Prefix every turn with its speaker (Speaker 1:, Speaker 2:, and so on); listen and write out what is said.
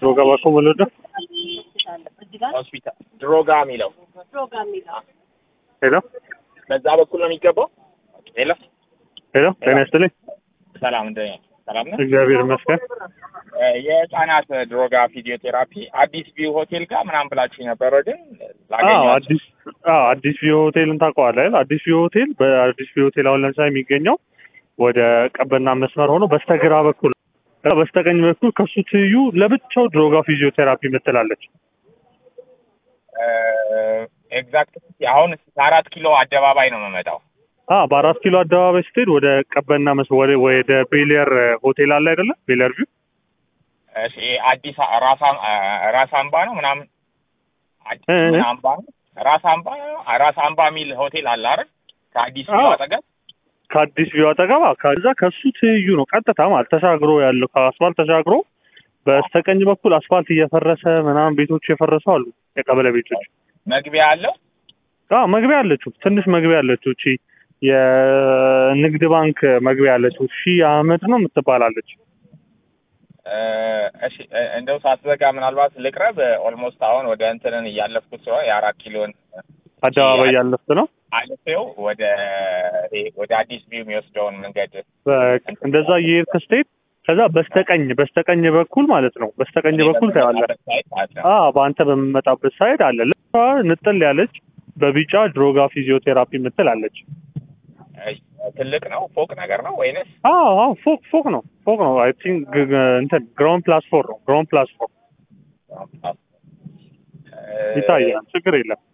Speaker 1: ድሮጋ ባኮ ወለደ
Speaker 2: ሆስፒታል ድሮጋ የሚለው
Speaker 1: ሄሎ
Speaker 2: በዛ በኩል ነው የሚገባው። ሄሎ
Speaker 1: ሄሎ ጤና ይስጥልኝ።
Speaker 2: ሰላም እንደ ሰላም ነው።
Speaker 1: እግዚአብሔር ይመስገን።
Speaker 2: እ የህፃናት ድሮጋ ፊዚዮቴራፒ አዲስ ቪው ሆቴል ጋር ምናምን ብላችሁ ነበረ፣ ግን
Speaker 1: አዎ
Speaker 2: ላገኛችሁ
Speaker 1: አዲስ አዎ አዲስ ቪው ሆቴልን ታውቀዋለህ አይደል? አዲስ ቪው ሆቴል በአዲስ ቪው ሆቴል አሁን ለምሳሌ የሚገኘው ወደ ቀበና መስመር ሆኖ በስተግራ በኩል ከዛ በስተቀኝ በኩል ከሱ ትይዩ ለብቻው ድሮጋ ፊዚዮቴራፒ ምትላለች።
Speaker 2: ኤግዛክት አሁን ከአራት ኪሎ አደባባይ ነው የምመጣው።
Speaker 1: አ በአራት ኪሎ አደባባይ ስትሄድ ወደ ቀበና መስ ወደ ወደ ቤሌር ሆቴል አለ አይደለ? ቤሌር ቪው
Speaker 2: እሺ አዲስ ራስ አም- ራስ አምባ ነው ምናምን አዲስ
Speaker 1: እ- እ-
Speaker 2: ምን አምባ ነው? ራስ አምባ ራስ አምባ የሚል ሆቴል አለ አይደል? ከአዲስ ቪው
Speaker 1: አዎ።
Speaker 2: አጠገብ
Speaker 1: ከአዲስ ቪው አጠገባ ከዛ ከሱ ትይዩ ነው ቀጥታ ማለት ተሻግሮ ያለው ከአስፋልት ተሻግሮ በስተቀኝ በኩል አስፋልት እየፈረሰ ምናምን ቤቶች የፈረሱ አሉ የቀበሌ ቤቶች
Speaker 2: መግቢያ አለው።
Speaker 1: አዎ መግቢያ አለችው ትንሽ መግቢያ አለችው እቺ የንግድ ባንክ መግቢያ አለችው ሺህ አህመድ ነው የምትባላለች
Speaker 2: እ፣ እሺ እ፣ እንደው ሳትዘጋ ምናልባት ልቅረብ። ኦልሞስት አሁን ወደ እንትንን እያለፍኩት ስለሆነ የአራት ኪሎን
Speaker 1: አደባባይ ያለፍት ነው
Speaker 2: አልፌው ወደ ይሄ ወደ አዲስ ቪው የሚወስደውን መንገድ
Speaker 1: በቃ እንደዛ እየሄድክ ስትሄድ ከዛ በስተቀኝ በስተቀኝ በኩል ማለት ነው በስተቀኝ በኩል ታያለህ
Speaker 2: በምመጣበት ሳይት አለ።
Speaker 1: አ በአንተ በምመጣበት ሳይድ አለ ልክ ንጥል ያለች በቢጫ ድሮጋ ፊዚዮቴራፒ ምትል አለች
Speaker 2: እሺ፣ ትልቅ ነው ፎቅ ነገር ነው ወይንስ
Speaker 1: አዎ አዎ ፎቅ ፎቅ ነው ፎቅ ነው አይ ቲንክ እንትን ግራውንድ ፕላስ ፎር ነው ግራውንድ ፕላስ ፎር
Speaker 2: እ፣
Speaker 1: ይታያል ችግር የለም